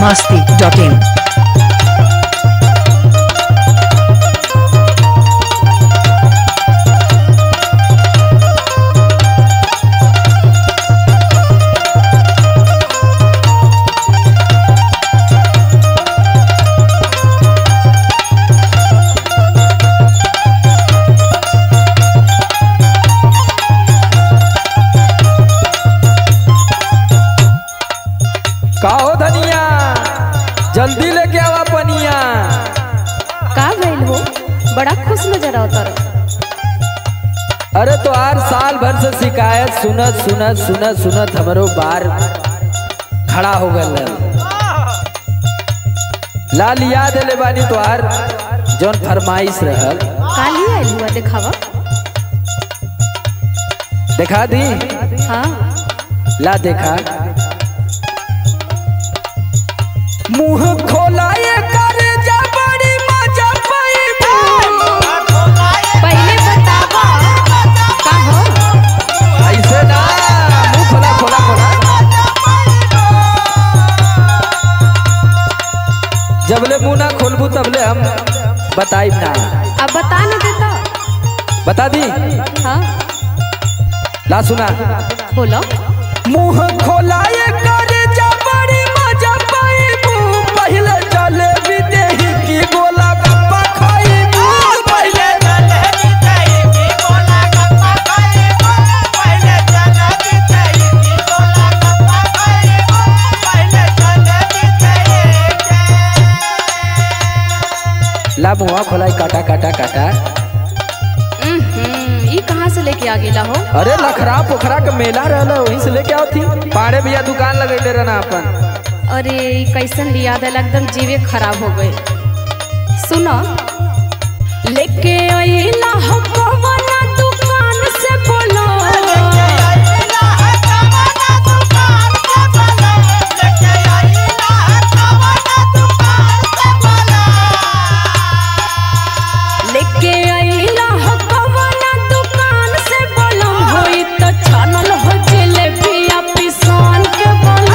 masti.in. का हो धनिया जल्दी लेके आवा पनिया का भइल हो बड़ा खुश नजर आवता अरे तो हर साल भर से शिकायत सुनत सुनत सुनत सुनत हमरो बार खड़ा हो गल लाल याद ले बानी तोहार जौन फरमाइश रहल काली आइल हुआ देखावा देखा दी हाँ ला देखा मुंह खोलाए कर जा बड़ी मजा पाइबू पहले बतावा का हो ऐसे ना मुंह खोला खोला खोला जबले मुंह ना खोलबू तबले हम बताइब ना अब बता न देता बता दी हाँ ला सुना बोलो मुंह खोलाए कर जा बड़ी मजा पाइबू पहले चले विदेही की गोला गप्पा खाइबू पहले ला मुंह खोलाई काटा काटा काटा हम्म, ई कहाँ से लेके आ गेला हो अरे लखरा पोखरा के मेला रहला वहीं से लेके आओ थी पाड़े भैया दुकान लगैले रहना अपन अरे ई कैसन लिया दिला एकदम जीवे खराब हो गए सुनो लेके आइला हो कवना दुकान से बोलो लेके आइला हो कवना दुकान से बोलो होई तो छानल हो जलेबिया पिसान के बोलो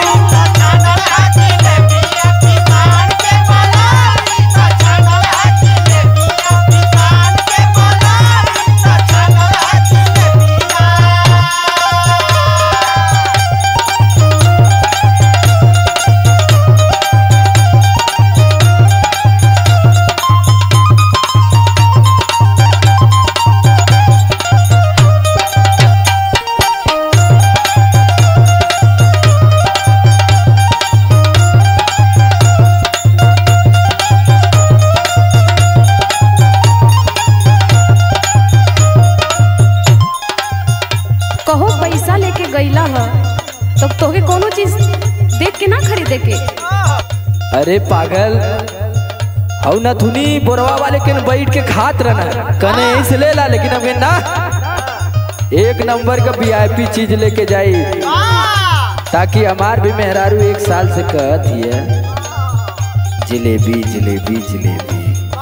कहो पैसा लेके गईला ह तो तोके कोनो चीज देख के ना खरीदे के अरे पागल हऊ न थुनी बोरवा वाले के न बैठ के खात रहना कने इस ले ला लेकिन अब ना एक नंबर का वीआईपी चीज लेके जाई ताकि हमार भी मेहरारू एक साल से कहत हिय जिलेबी जिलेबी जिलेबी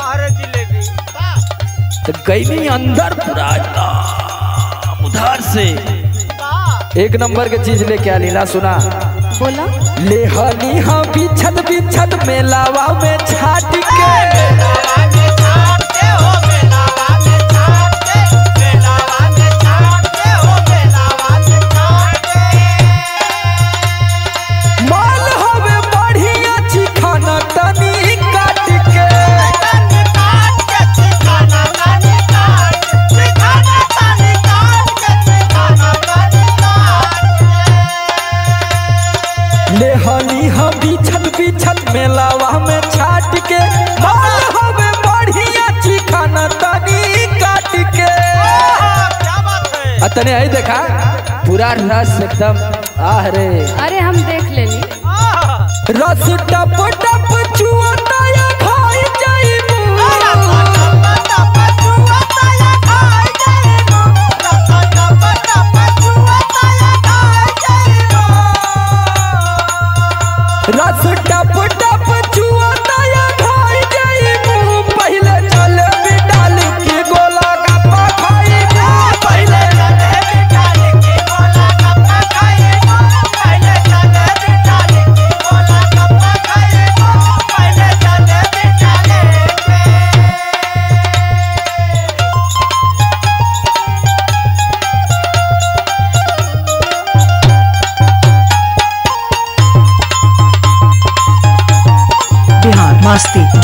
तो गई अंदर पूरा एकदम उधार से एक नंबर के चीज लेके आ लीला सुना बोला ले हनी हाँ बिछत बिछत मेलावा में छाट के माल हवे बढ़िया चिखाना तनी काट के ले हनी हाँ बिछत बिछत मेलावा में छाट के माल हवे बढ़िया चिखाना तनी काट के अतने आई देखा पूरा रस एकदम आह रे अरे हम देख लेली रस टप टप चुअता या खाई जाइबू रस टप टप चुअता या खाई जाइबू पहले चल डाल के गोला गप्पा खाइबू पहले Bye.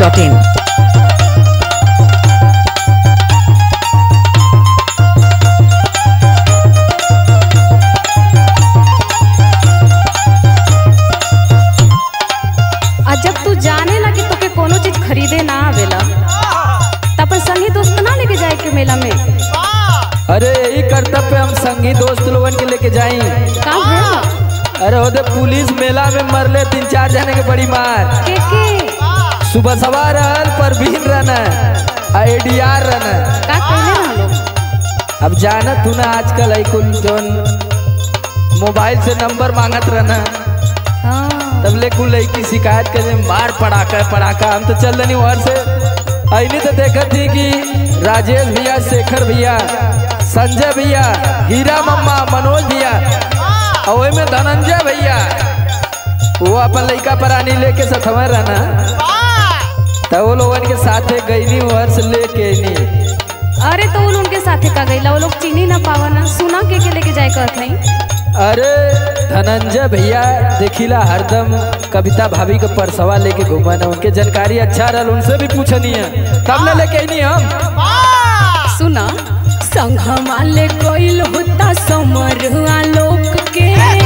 masti.in. आ जब तू जाने ला कि तोके कोनो चीज खरीदे ना आवेला त अपन संगी दोस्त ना लेके जाए के मेला में अरे यही कर्तव्य हम संगी दोस्त लोगन के लेके जाई का भेल अरे ओदे पुलिस मेला में मरले तीन चार जने के बड़ी मार के के सुबह सवार रहल परवीन रहना आईडीआर रहना का कहले ना लोग अब जाना तू ना आजकल है कुल जोन मोबाइल से नंबर मांगत रहना हाँ तब ले कुल लड़की शिकायत करे मार पड़ाका पड़ाका हम तो चल रही वहां से ऐनी तो देखत थी कि राजेश भैया शेखर भैया संजय भैया हीरा मम्मा मनोज भैया और ओय में धनंजय भैया वो अपन लड़का परानी लेके सथवा रहना तब वो लोगन के साथे गईनी वहर से लेके नी अरे तो उन उनके साथे का गईला वो लोग चीनी ना पावा ना सुना के के लेके जाए कहत नहीं अरे धनंजय भैया देखिला हरदम कविता भाभी के परसवा लेके घूमन उनके जानकारी अच्छा रहल उनसे भी पूछनी है तब न लेके आईनी हम सुना संघमा ले गइल होता समरवा लोक के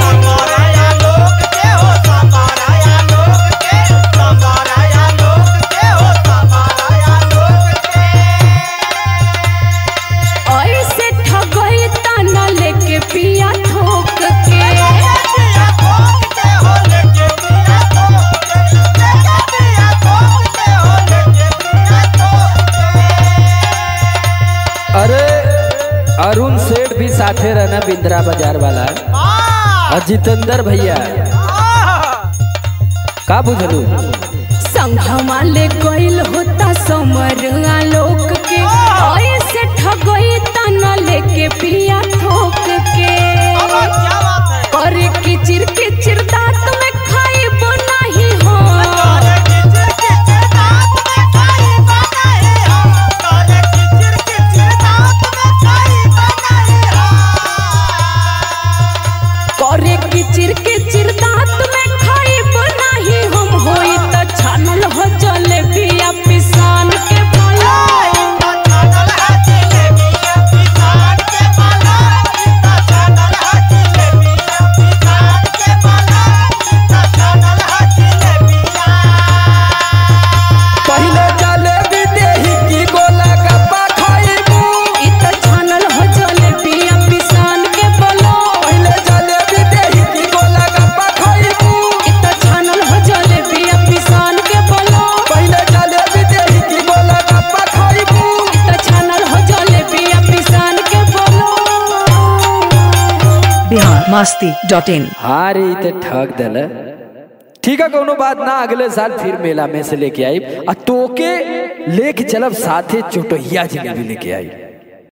ऐसे ठगई तना लेके पिया ठोक के अरे अरुण सेठ भी साथे रहना बिंद्रा बाजार वाला और जितेंद्र भैया का बुझलू संघमा ले गइल होता समरवा लोक के ऐसे ठगई तना लेके पिया ठोक के करे किचिर किचिर दांत में खाइब नाही हो करे किचिर किचिर दांत में खाइब नाही हम होई त छानल हो जलेबिया पिसान के मलाई पहले जलेबी देही की गोला गप्पा खाइबू इ त छानल हो जलेबिया पिसान के बलाई पहले जलेबी देही की गोला गप्पा खाइबू इ त छानल हो जलेबिया पिसान के बलाई पहले जलेबी देही की गोला गप्पा खाइबू इ त छानल हो जलेबिया पिसान के बलाई Bihar masti.in. हाँ रे ई तो ठग दल ठीक है कोनो बात ना अगले साल फिर मेला में से लेके आई आ तोके लेके चलब साथे चोटहिया जिलेबी लेके आई